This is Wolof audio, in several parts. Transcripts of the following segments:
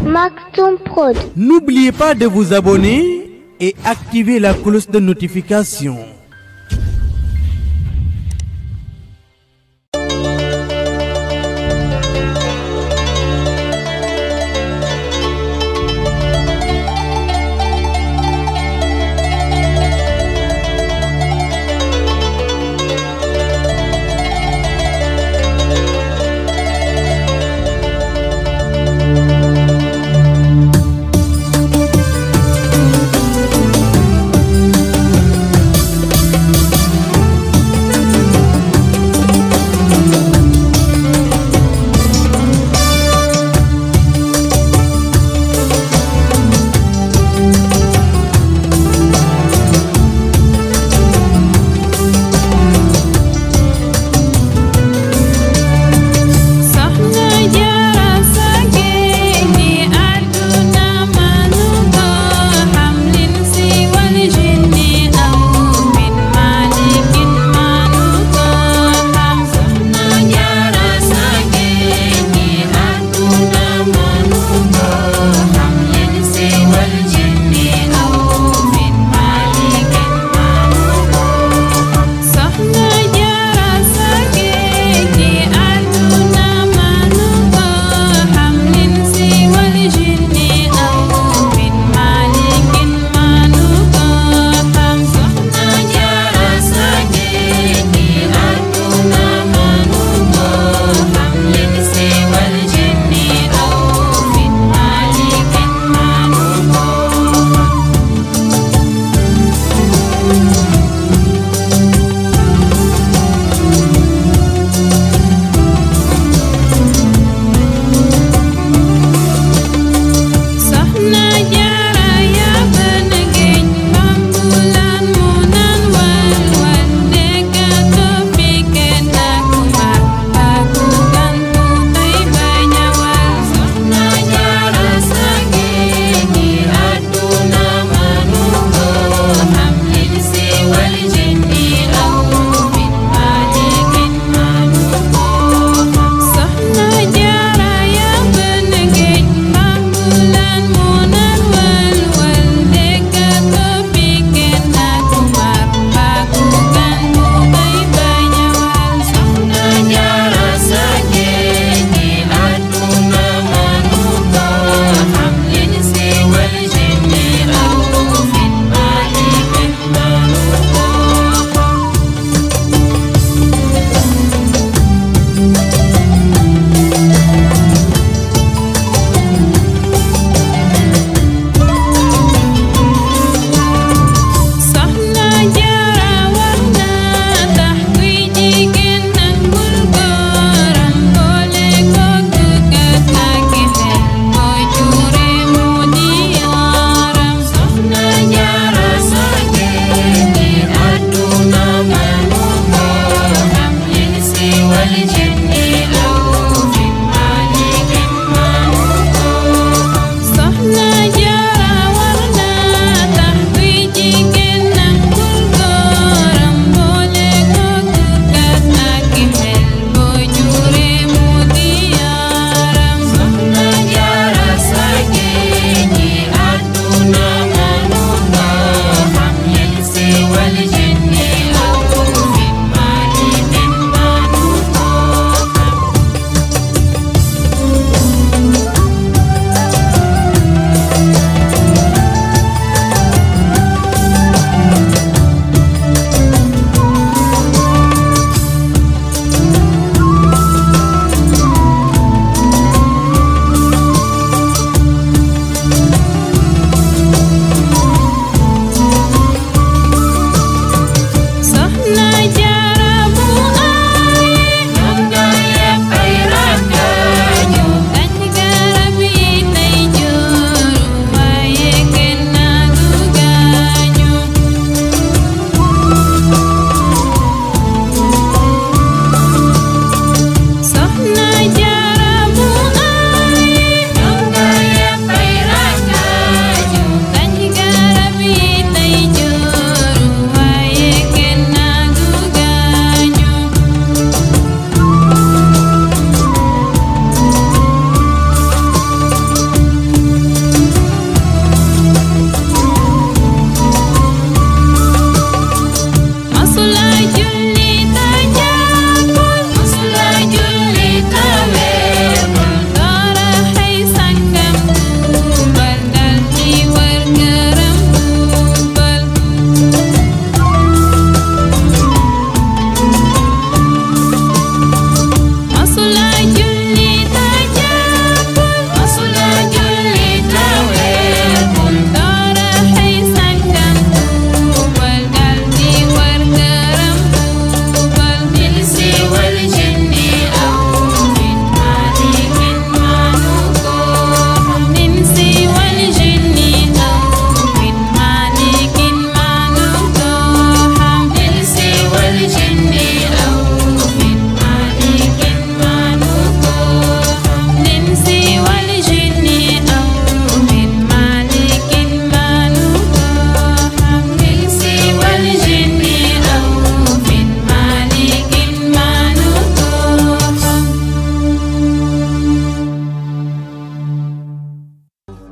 Maktoum Prod. N'oubliez pas de vous abonner et activer la cloche de notification.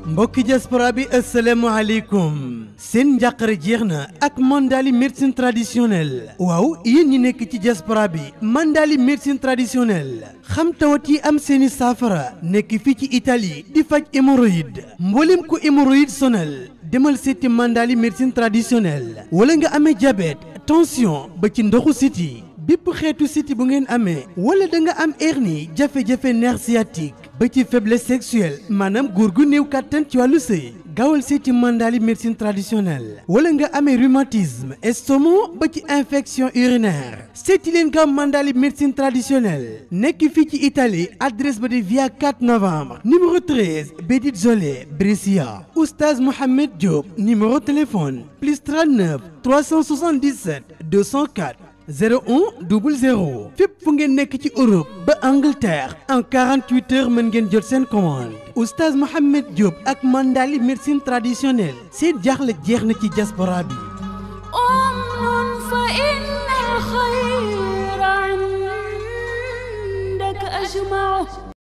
mbokki diaspora bi asalaamaaleykum seen njàqare jeex na ak mandali médecine traditionnelle waaw yéen ñi nekk ci diaspora bi mandali médecine traditionnelle xam tawat yi am seeni saafara nekk fii ci Italie di faj hémorroïde mboolem ku hémorroïde sonal demal seeti mandali médecine traditionnelle wala nga amee diabète tension ba ci ndoxu siti bépp xeetu siti bu ngeen amee wala da nga am hernie jafe-jafe nerf sciatique ba ci faiblesse sexuelle maanaam góor gu néew kàttan ci wàllu sëy gaawal seeti mandali médecine traditionnelle wala nga amee rhumatisme estomac ba ci infection urinaire seeti leen gaaw mandali médecine traditionnelle nekk fii ci Italie adresse ba de via 4 novembre numéro 13 Bédit Zolé Brescia oustaz Mohamed Diop numéro téléphone plus 39 377 204 01 00 fépp fu ngeen nekk ci Europe ba Angleterre en 48 heures mën ngeen jot seen commande oustaz Mohamed Diop ak mandali médecine traditionnelle seen jaaxle jeex na ci diaspora bi أمن فإن الخير عندك أجمعه